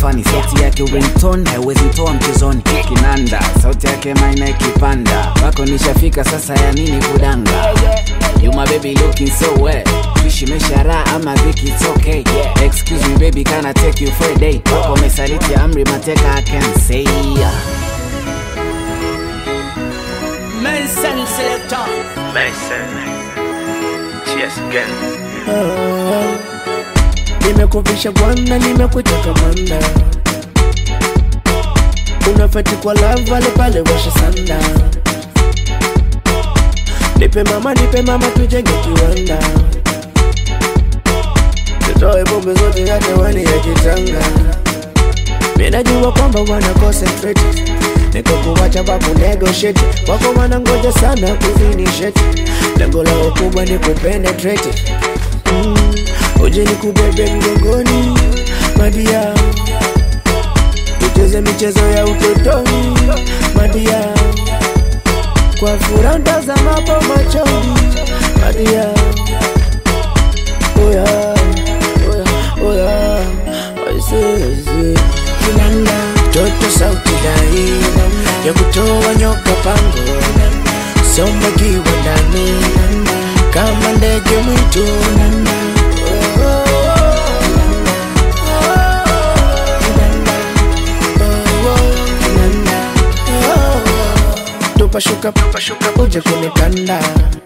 fani sauti yake ringtone haiwezi toa mchezoni kinanda sauti yake maina ikipanda wako nishafika sasa ya nini kudanga You my baby looking so wet Fishi meshara ama dhiki it's okay yeah. Excuse me baby can I take you for a day Wako mesaliti amri mateka I can say Nelson Selector. Mason. Cheers again. nimekuvisha bwana nimekuita kamanda unafeti kwa lava pale pale washa sanda nipe mama nipe mama tujenge kiwanda tutoe bombe zote hata wani ya kitanga minajua kwamba wana concentrate niko kuwacha baku negotiate wako wanangoja sana kuzinisheti lengo lao kubwa ni kupenetrate mm. uje ni kubebe mgongoni madia tucheze michezo ya utotoni madia kwa furaha ntazamapo machoni madia oya oya oya aisee kinanda toto sauti dai ya kutoa nyoka pango somba kiwa ndani kama ndege mwitu tupashuka tupashuka uje kunikanda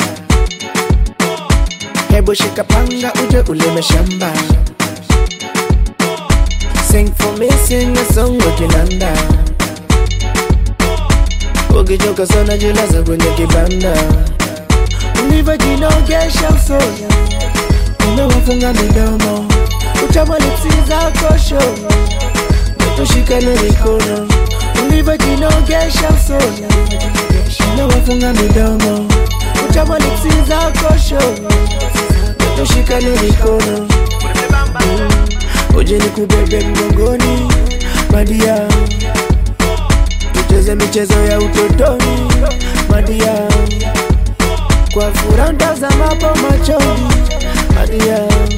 hebu shika panga uje ulime shamba Sing for me, sing a song wakinanda Ukichoka sana jilaza kwenye kibanda Ulivyojinogesha usoni Umewafunga midomo Utama lipsi zako show Tushikane mikono Ulivyojinogesha usoni Umewafunga midomo Utama lipsi zako show Tushikane mikono uje ni kubebe mgongoni madia tucheze michezo ya utotoni madia kwa furaha ntazamapo machoni madia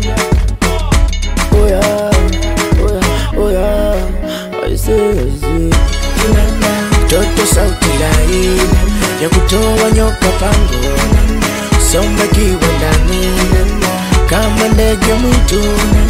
oya oya oya aisezi toto sauti lai ya kutoa nyoka pango somba kiwa ndani kama ndege mwitu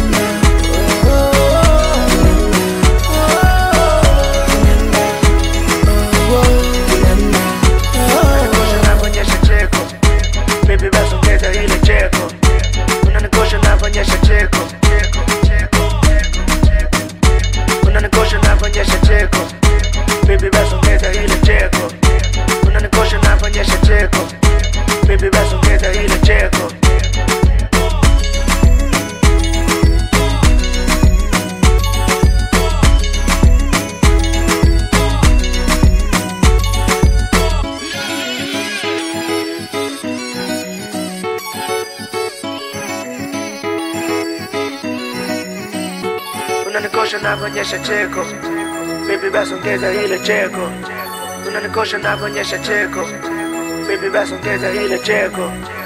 Unanikosha cheko. Baby basi ongeza ile cheko. Unanikosha navonyesha cheko. Unanikosha navonyesha cheko. Baby basi ongeza ile cheko. Unanikosha navonyesha cheko. Baby basi ongeza ile cheko. unanikosha navonyesha cheko bibi basi ongeza ile cheko unanikosha navonyesha cheko bibi basi ongeza ile cheko